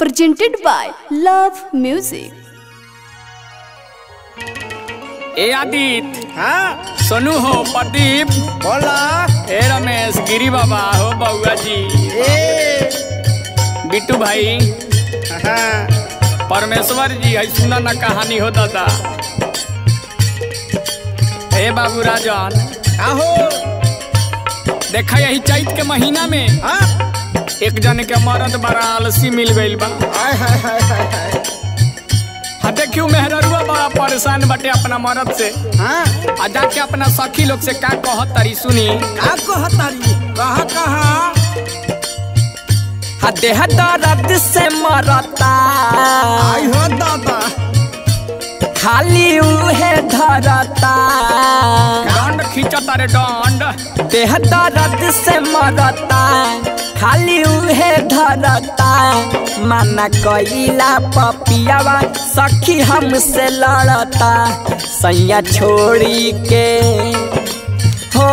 presented by Love Music. ए आदित्य हाँ सोनू हो प्रदीप बोला ए रमेश गिरी बाबा हो बउआ जी ए बिट्टू भाई हाँ परमेश्वर जी है सुना ना कहानी हो दादा ए बाबू राजन आहो देखा यही चैत के महीना में हाँ एक जन के मरद बड़ा आलसी मिल गइल बा हाय हाय हाय हाय हाय हाँ देखियो मेहररुआ बड़ा परेशान बटे अपना मरद से हाँ आ जाके अपना सखी लोग से का कहत तारी सुनी का कहतारी कहा कहा हा देह दर्द से मरता आई हो दादा खाली उहे धरता डंड खींचता रे डंड देह दर्द से मरता खाली उहे धरता माना कइला पपियावा सखी हमसे लड़ता सैया छोड़ी के हो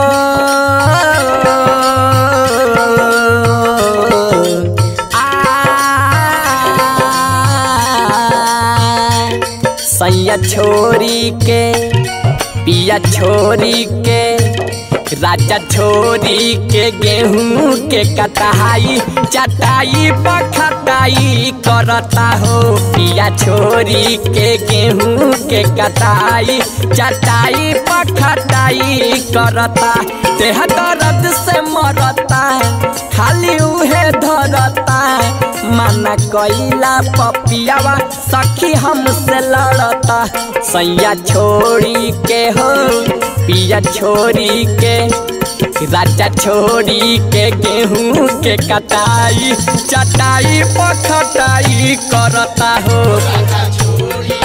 आ सैया छोरी के पिया छोरी के राजा छोरी के गेहूं के कटाई चटाई पखटाई करता हो पिया छोरी के गेहूं के कटाई चटाई पखटाई करता देह दर्द से मरता खाली उहे धरता माना कइला पपियावा सखी हमसे लड़ता सैया छोड़ी के हो पिया छोड़ी के राजा छोड़ी के गेहूं के कटाई चटाई पखटाई करता हो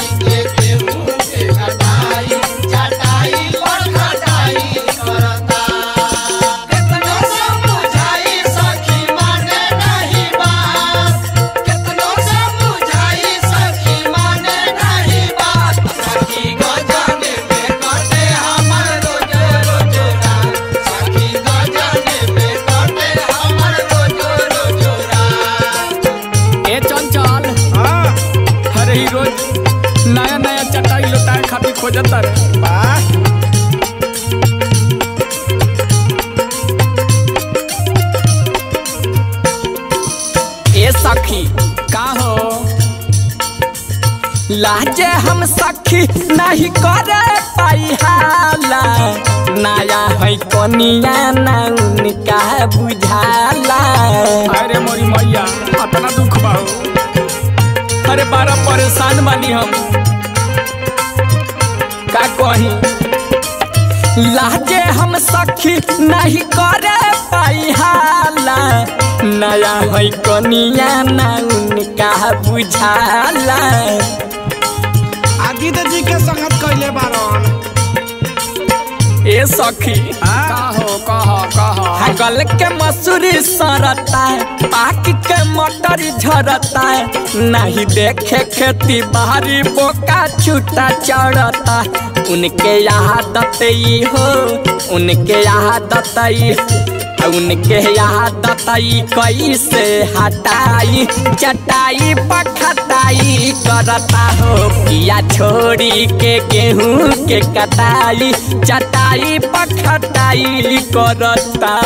ए चंचल हाँ अरे ही रोज नया नया चटाई लुटाए खातिर खोजता रे वाह ए सखी का हो लाजे हम सखी नहीं करे पाई हाला नया है कोनिया ना उनका बुझाला अरे मोरी मैया अपना दुख बाहो अरे बारा परेशान बानी हम का कही लाजे हम सखी नहीं करे पाई हाला नया है कनिया ना उनका बुझाला आदित्य जी के संगत कैले बारन ए सखी कहो कहो कहो गल के मसूरी सरता पाक के मटर झरता नहीं देखे खेती बाहरी बोका छूटा चढ़ता उनके आदत ई हो उनके आदत ई उनके आदत ई कैसे हटाई चटाई पखटाई करता हो पिया छोड़ी के गेहूं के कटाई चटाई पखटाई करता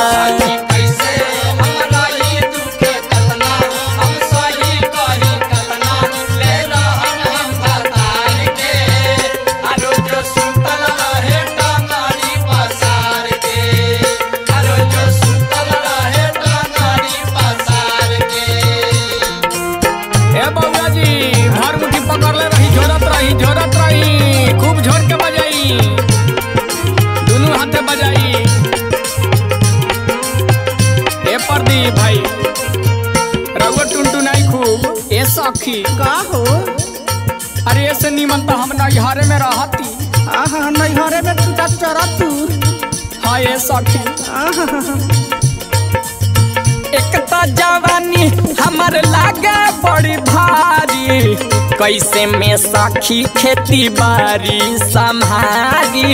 ए बउआ जी भर मुट्ठी पकड़ले रही झोरत रही झोरत रही खूब झोर के बजाई दोनों हाथे बजाई ए प्रदीप भाई रघुआ टुनटुनाई खूब ए सखी का हो अरे ऐसे नीमन तो हम नैहरे में रहती आहा नैहरे में टूटा चरा तू हाँ ए सखी आहा एक तो जवानी हमर लागे बड़ी भारी कैसे में सखी खेती बाड़ी संभारी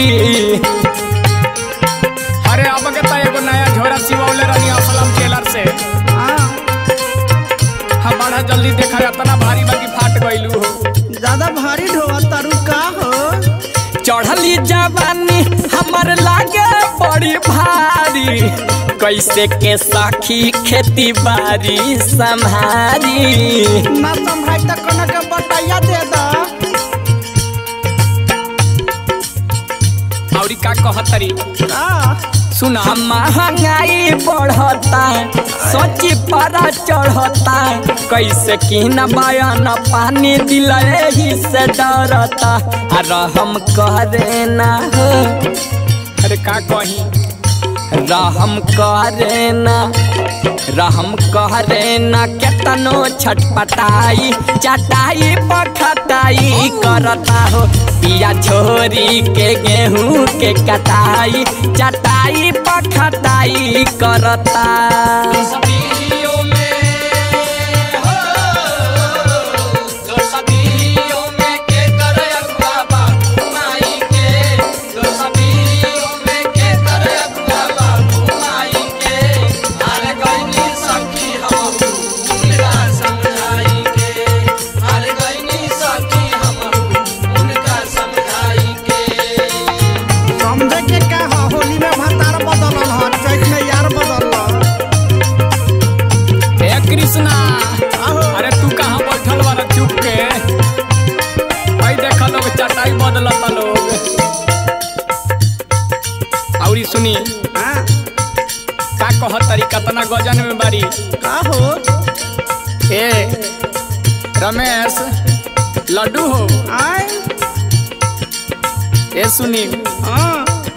अरे अब के तो एगो नया झोरा सिवौले रहनी असलम टेलर से हाँ हम काढ़ा जल्दी देखा इतना भारी बाकी फाट गइलू हो ज्यादा भारी ढोआ तारू का हो चढ़ली जवानी हमर लागे बड़ी भारी कैसे के सखी खेती बाड़ी संभारी ना संभाई त कनक के बटैया दे दा औरी का कहतरी का सुना महंगाई बढ़ता सोची पर चढ़ता कैसे की न बयान पानी दिल ही से डरता आ रहम करे ना हो अरे का कही रहम करे ना रहम करे ना केतनो छटपटाई चटाई पखटाई करता हो पिया छोरी के गेहूं के कटाई चटाई पखटाई करता समझे के का हो होली में भतार बदलल ह चैत में यार बदलल हे कृष्णा आहो अरे तू कहाँ बैठल बारा चुप के भाई देखा लोग चटाई बदलता लोग औरी सुनी हाँ, का कहत तरी कतना गजन में बारी का हो ए रमेश लड्डू हो आय ए सुनी हाँ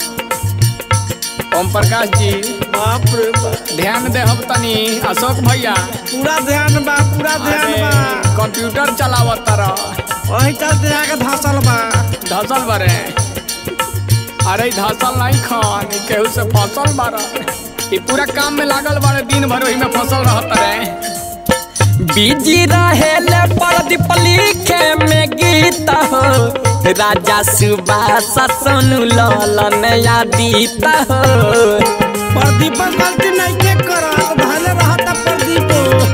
ओम प्रकाश जी बाप रे बाप ध्यान दे हम तनी अशोक भैया पूरा ध्यान बा पूरा ध्यान अरे बा कंप्यूटर चलावत तारा वही चलते आके धसल बा धसल बारे अरे धसल नहीं खान ई केहू से फसल बारा ई पूरा काम में लागल बारे दिन भर वही में फसल रहत रे बिजी रहेले प्रदीप लिखे में गीत हो राजा सुबास सोनू ललन यादीत हो प्रदीप गलती नहीं के करत भले रहता प्रदीप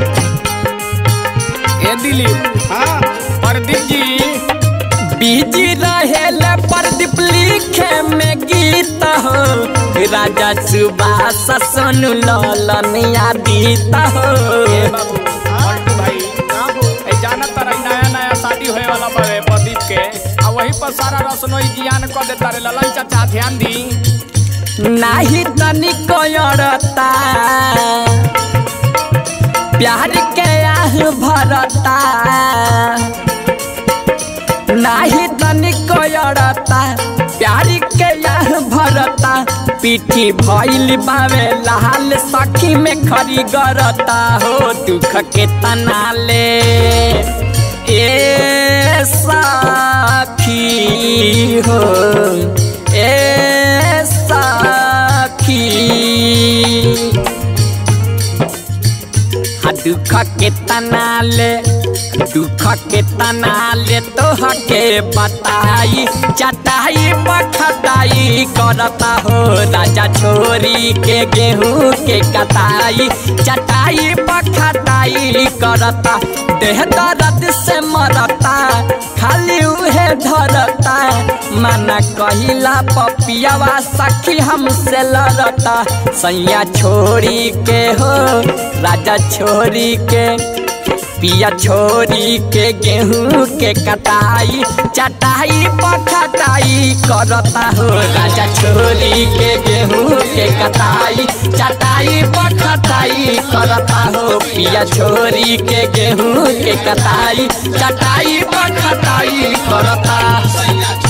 ए दिलीप हाँ प्रदीप जी बिजी रहेले प्रदीप लिखे में गीत हो राजा सुबास सोनू ललन यादीत हो ए बाबू पलटू भाई का हो ए जाना तारा नया नया शादी होए वाला बावे प्रदीप के आ वही पर सारा रसनोई जियान कर देता रे ललन चाचा ध्यान दी नाही तनिक अड़ता प्यार के आह भरता नाही तनिक अड़ता प्यार के आह भरता पीठी भइल बावे लाल सखी में खरी गरता हो दुख के तनाले ए सखी हो ए सखी आ दुख के तनाले दुख के तनाले तोहके बताई चटाई बखताई करता हो राजा छोरी के गेहूं के कटाई चटाई बखताई करता देह दर्द से मरता खाली उहे धरता माना कहिला पपियावा सखी हमसे लड़ता सैया छोरी के हो राजा छोरी के पिया छोरी के गेहूं के कटाई चटाई पखटाई करता हो राजा छोरी के गेहूं के कटाई चटाई पखटाई करता हो पिया छोरी के गेहूं के कटाई चटाई पखटाई करता